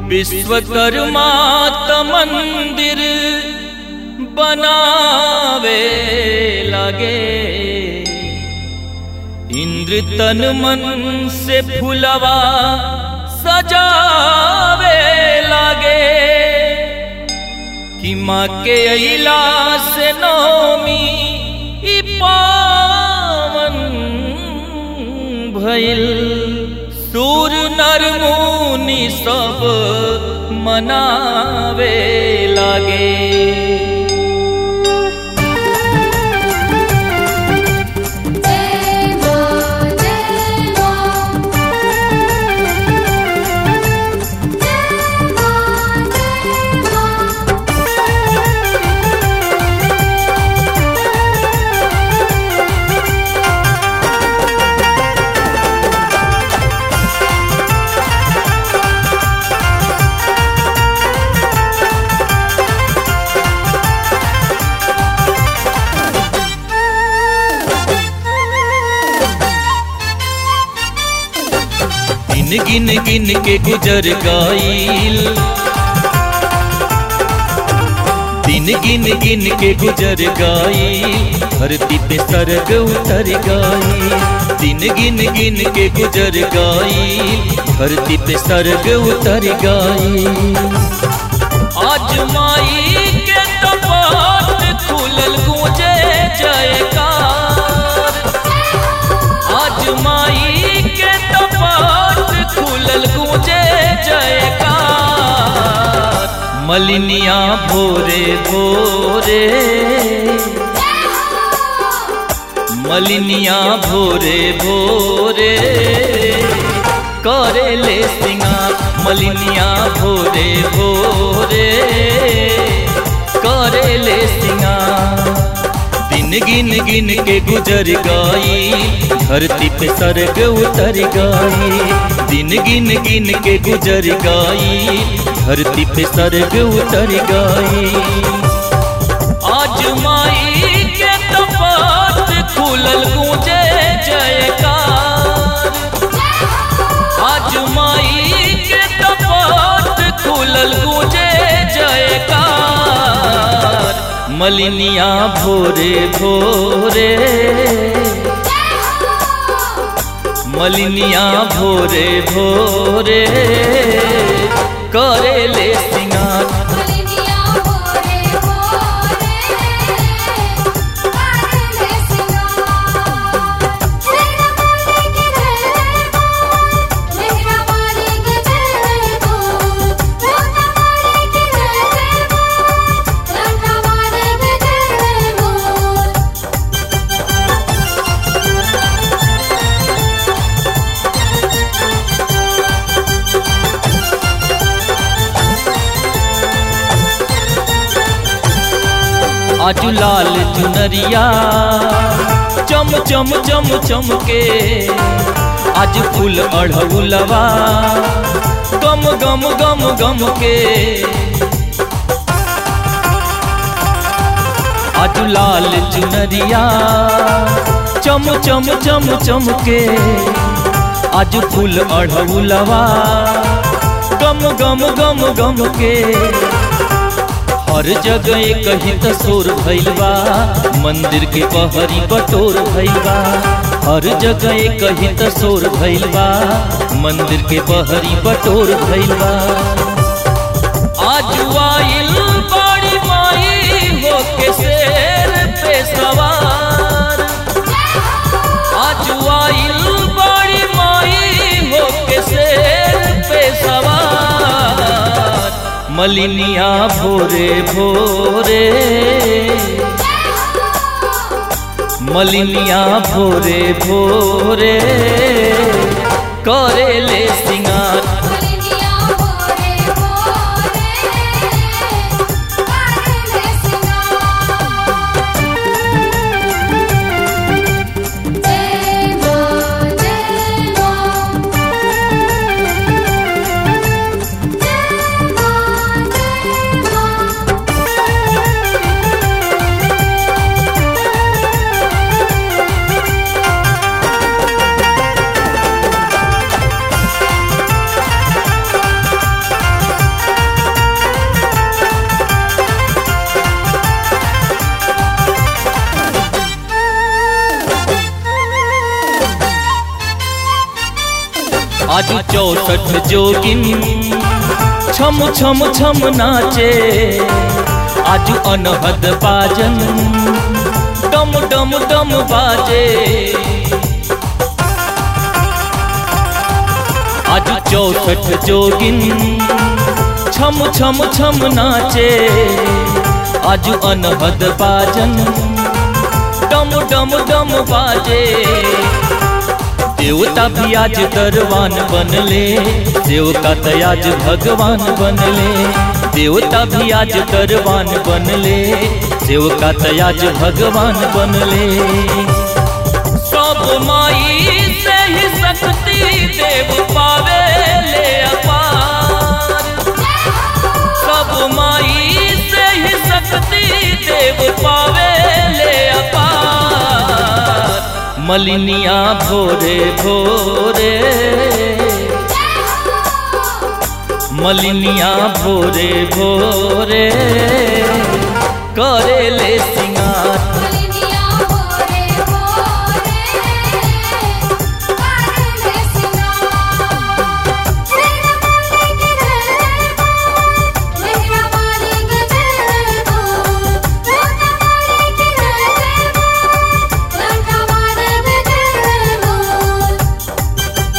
विश्वकर्मा त मंदिर बनावे लगे इंद्र तन मन से फुलवा सजावे लगे कि माँ के अला से नौमी ई पावन भइल सूर नर मुनि सब मनावे लागे जय मां जय मां जय मां जय मां गिन गिन गिन के गुजर गाइल दिन गिन गिन के गुजर गाइल धरती पे सरग उतर गाइल दिन गिन गिन के गुजर गाइल धरती पे सरग उतर गाइल आज माई के कपाट खुलल गूंजे जयकार आज माई के कपाट खुलल गूंजे जयकार मलिनिया भोरे भोरे मलिनिया भोरे भोरे करे ले सिंगार मलिनिया भोरे भोरे करे ले सिंगार दिन गिन गिन के गुजर गई धरती पे सरग उतर गई दिन गिन गिन के गुजर गई धरती पे सरग उतर गई आज माई के कपाट खुलल गूंजे जयकार आज माई के कपाट खुलल गूंजे जयकार मलिनिया भोरे भोरे मलिनिया भोरे भोरे करे ले सिंगार मलिनिया भोरे भोरे करले सिंगार मेरा बोले के जय बोल मेरा बोले के जय बोल लोटा बोले के जय बोल लोटा बोले के जय बोल आज लाल चुनरिया चम चम चम चम के आज फूल अढ़उलवा गम गम गम गम के आज लाल चुनरिया चम चम चम चम के आज फूल अढ़उलवा गम गम गम गम के हर जगह कहीं तसोर भइल बा मंदिर के बहरी बटोर भइल बा हर जगह कहीं तसोर भइल बा मंदिर के बहरी बटोर भइल बा आज आइल बड़ी माई होके शेर पे सवार आज आइल बड़ी माई होके शेर पे सवार मलिनिया भोरे भोरे मलिनिया भोरे भोरे करे ले सिंगार मलिनिया भोरे भोरे करले सिंगार जय मां जय मां जय मां जय मां आज चौसठ जोगिन छम छम छम नाचे आज अनहद बाजन डम डम डम बाजे आज चौसठ जोगिन छम छम छम नाचे आज अनहद बाजन डम डम डम बाजे देवता भी आज दरवान बनले देवता तो आज भगवान बनले देवता भी आज दरवान बनले देवता तो आज भगवान बनले सब माई से ही शक्ति देव पावे ले अपार सब माई से ही शक्ति देव पावे ले अपार मलिनिया भोरे भोरे मलिनिया भोरे भोरे करे ले सिंगार मलिनिया भोरे भोरे करले सिंगार सिर वाले के दरबार मेहरा वाले के दरबार लंका वाले के दरबार लंका वाले के दरबार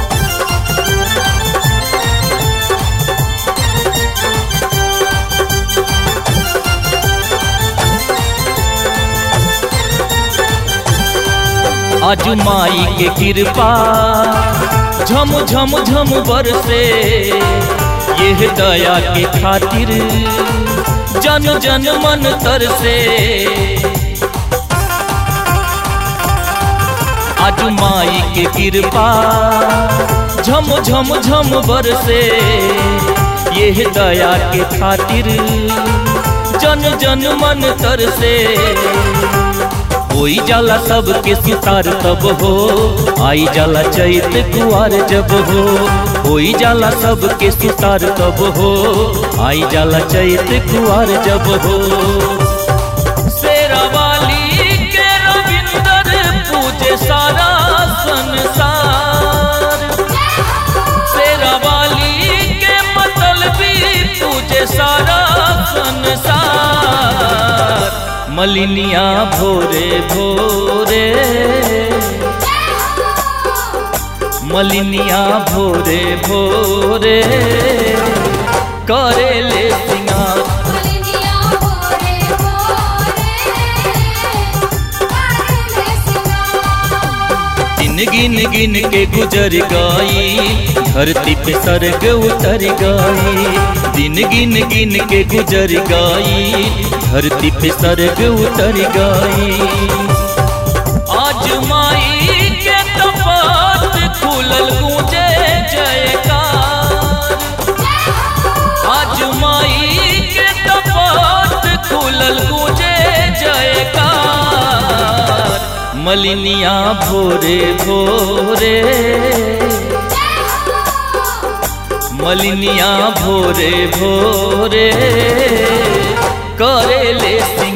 आज माई के कृपा झम झम झम बरसे यह दया के खातिर जन जन मन तरसे आज माई के कृपा झम झम झम बरसे यह दया के खातिर जन जन मन तरसे होई जाला सबके सितार तब हो आई जाला चैत कुआर जब हो होई जाला सबके सितार तब हो आई जाला चैत कुआर जब हो शेरावाली के रविंदर पूजे सारा संसार शेरावाली के मतलबी पूजे सारा संसार मलिनिया भोरे भोरे मलिनिया भोरे भोरे करे ले सिंगार मलिनिया भोरे भोरे करले सिंगार दिन गिन गिन के गुजर गई धरती पे सरग उतर गई दिन गिन गिन के गुजर गई धरती पे सरग उतर गई आज माई के कपाट खुलल गूंजे जयकार आज माई के कपाट खुलल गूंजे जयकार मलिनिया भोरे भोरे मलिनिया भोरे भोरे करे ले सिंगार